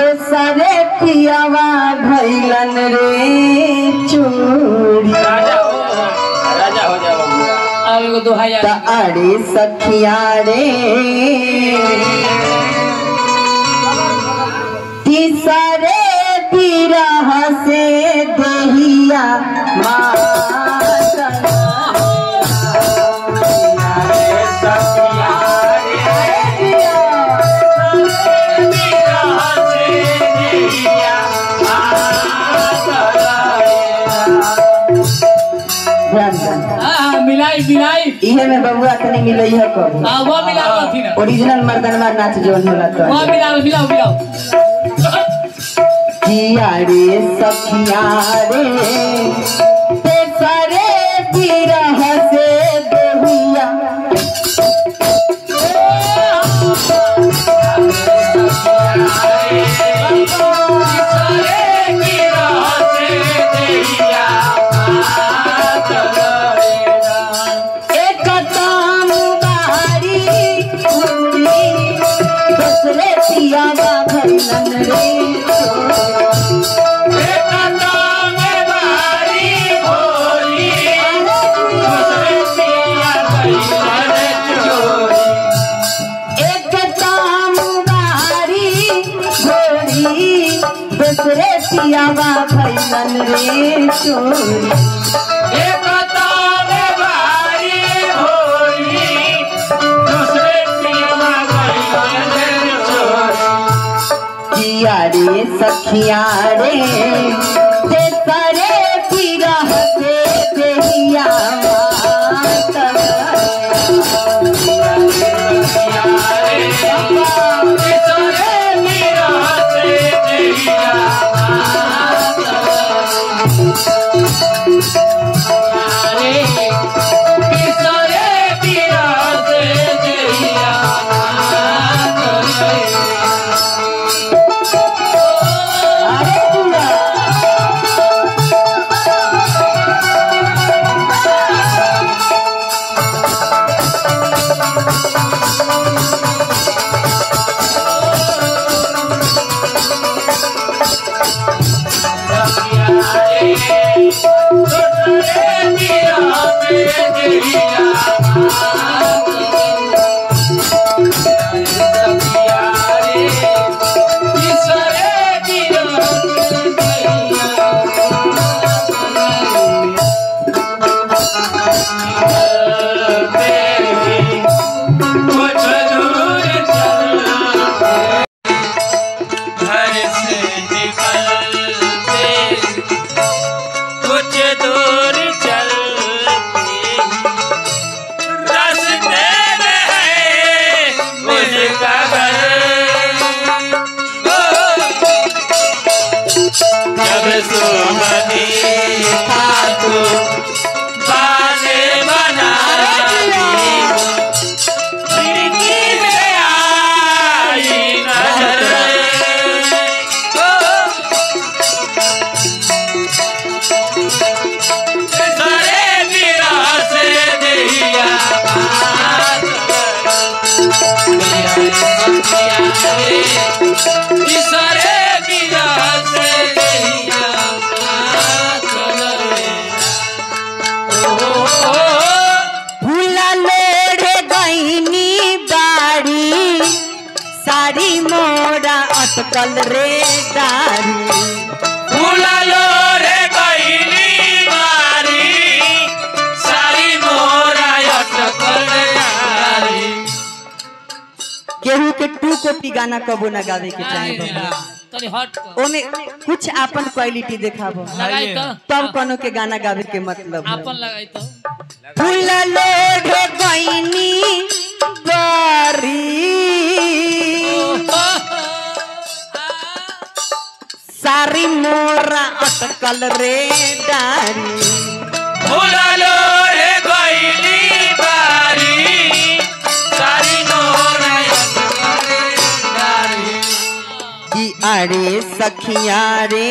दोसरे पियावा भैलन रे चूड़ी राजा हो राजा हो जाओ अब एगो दोहा याद त अरे सखिया रे तीसरे बिरह से दहिया हाँ मिलाई मिलाई इहे में बबुआ तनी मिलई है कब हाँ वो मिलाओ अथी ना ओरिजिनल मर्दनवा नाच जवन होला वो तो मिलाओ मिलाओ मिलाओ किया रे सखिया रे तेसरे बिरह से दहिया एक ताम बारी घूरी दूसरे पियावा भैलन रे एक ताम बारी घोड़ी दूसरे पियावा भैलन रे चोरी किया रे सखिया रे तेसरे बिरह से देहिया अरे बुआ कुछ दूर चल रास्ते में है उसका घर जब सुमनी खातू बाने बना खिड़की से आई नजर सारे मेरा से दिया सारे मेरा से दिया भूला लोढ़े गईनी बाड़ी साड़ी मोरा अटकल रे दारी फूला लो रे कैली मारी सारी मोरा अटकल यारी केहू के टू कॉपी गाना कबो ना गावे के चाहे बाबा। तनी हट कर। ओमे कुछ आपन क्वालिटी देखाबो लगाई तो तब कोनो के गाना गावे के मतलब है। आपन लगाई तो फूल लोढ़े गईनी बारी सारी मोरा अटकल रे डारी फूला लो रे कैली मारी सारी मोरा अटकल यारी कि अरे सखिया रे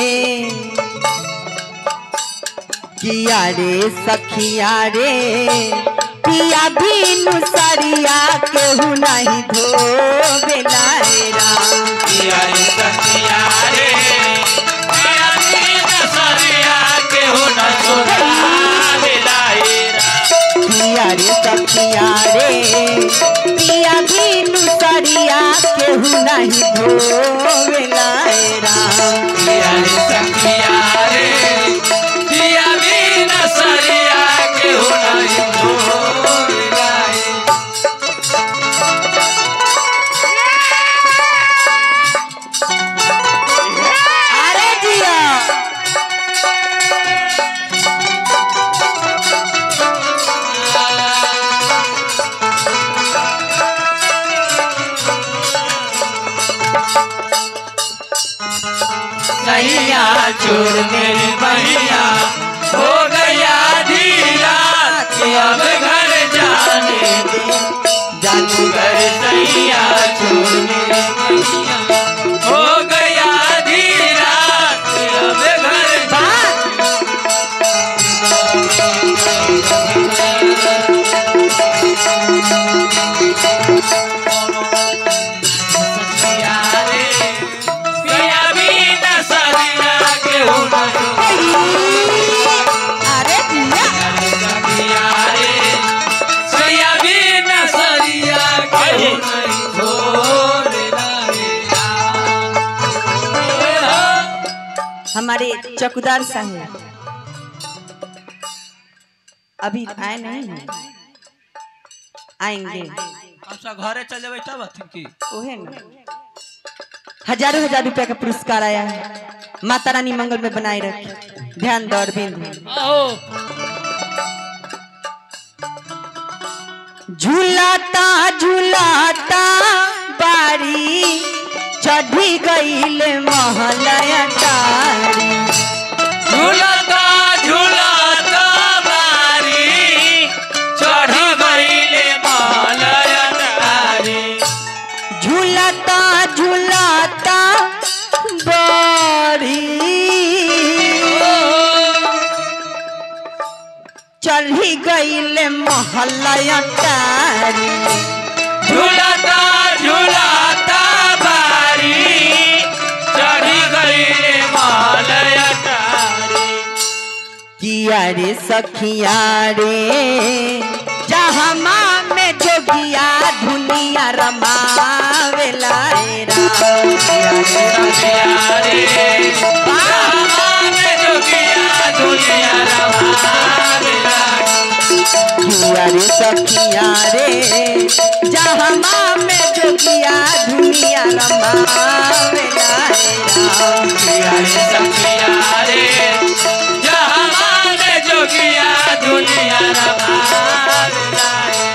कि अरे सखिया रे पिया बिनु सरिया केहू नहीं धोबे लायरा यारी सखी नहीं धोवेला ए राम पिया रे सखिया रे पिया बिना सरिया के हो नहीं धोलाई अरे जिया नैया चोर मेरी बहिया हो गया धीरा के अब घर जाने दे जानू घर सैया चोर मेरी बहिया हो गया धीरा के अब घर वाह! सखिया रे पिया बिना सरिया के हो अरे जिया सखिया रे सैया बिना सरिया के हो नहीं धोलाई हमारे चौकीदार साहब अभी आए नहीं हैं आएंगे हम सब घरे चल जेबै तब अथिन की ओहे ना हजारों हजार रुपया का पुरस्कार आया है माता रानी मंगल में बनाए रखे ध्यान दो अरविंद आओ झूलाता झूलाता बारी चढ़ी गईल महलया तारी झूलता झूलता बारी चढ़ी गईले मालय तारी झूलता झूलता बारी चढ़ी गईल महलया तारी झूलता झूलता बारी चढ़ी गईले मालय तारी किया रे सखिया रे जहमा में जोगिया धुनिया रमावेला रे राम किया रे सखिया रे राम जोगिया दुनिया रमावेला किया रे सखिया रे जहमा में जोगिया धुनिया रमावेला रे राम पिया रे सखिया रे जहाँ में जोगिया दुनिया रमावेला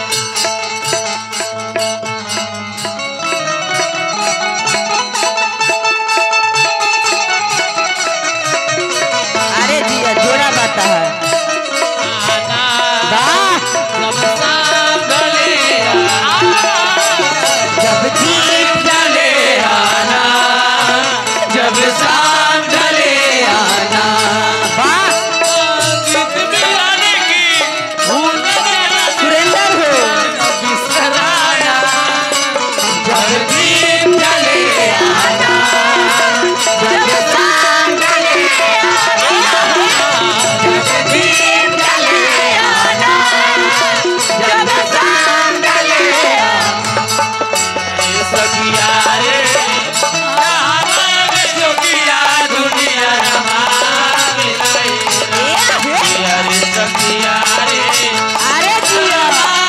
अरे जिया जोड़ा बाता है वाह जब दीप जले आना जब शाम ढले आना वाह गीत मिलाने की भूल गया सुरेंद्र हो बिसराया जब दीप जले आना जब शाम ढले आना जब दीप जले आना जब शाम ढले आना सखिया रे राम जोगिया दुनिया रमावे सखिया रे सखिया रे अरे जिया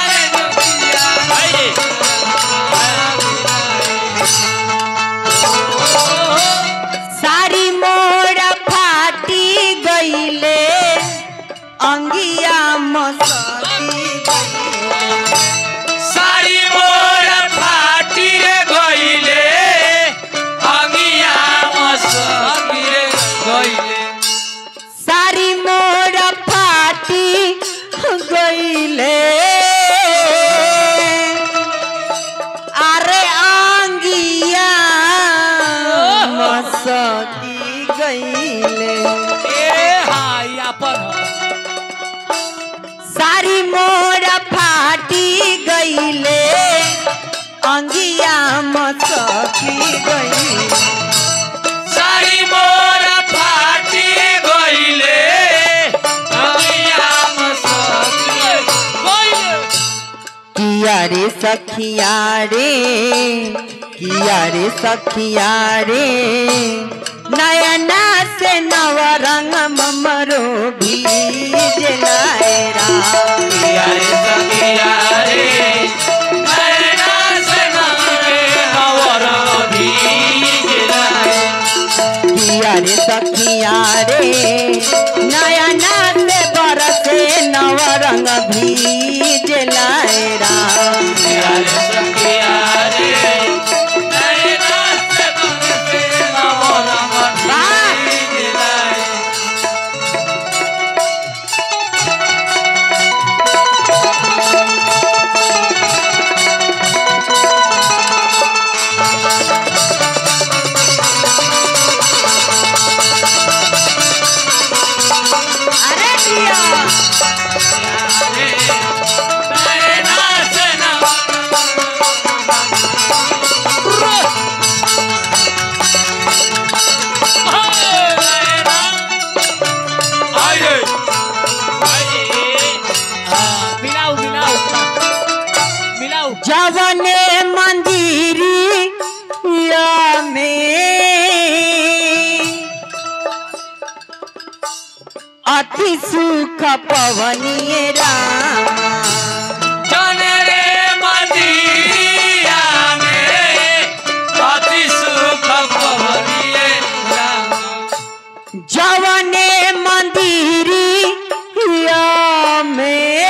सारी मोड़ा फाटी गईले अंगिया मसती गईले। सारी मोर फाटी रे गईले अंगिया मसकी रे गईले सारी मोड़ा फाटी गईले अरे अंगिया मसती गईले ए हाय अपन सारी मोरा फाटी गईले अंगिया मसकी गई सारी मोर फाटी गईले अंगिया मसकी रे गईले किया रे सखिया रे किया रे सखिया रे नयना से नवरंग ममरो भीज लायरा किया रे सखिया रे नैना से नमरे नवरंग भीज लाए किया रे सखिया रे नयना से बरसे नवरंग भीज लायरा किया रे सखिया रे नैना से नमरे नवरंग भीज लाए अरे दिया नैना से आइए मिलाओ मिलाओ मिलाओ जवने मंदिरिया में अति सुख पवनीय रामा जाने रे मंदिरिया में अति सुख पवनिए राम जवने मंदिरिया में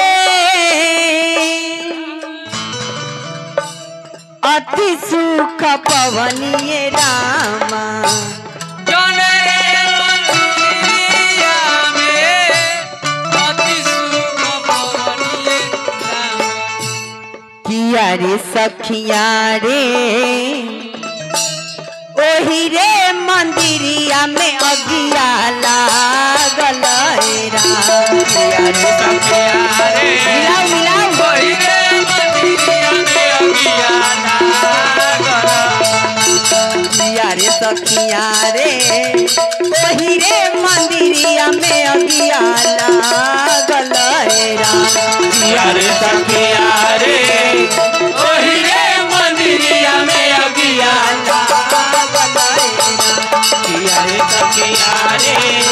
अति सुख पवनीय रामा जाने रे मंदिरिया में अति सुख पवनिए राम किया रे सखिया रे ओही रे मंदिरिया में अगिया लागल राम किया रे सखिया रे मिलाओ मिलाओ वही रे मंदिरिया में अगिया लागल किया रे सखिया रे ओही रे मंदिरिया में अगिया लागल राम किया रे सखिया रे ओही रे मंदिरिया में अगिया लागल राम किया रे सखिया रे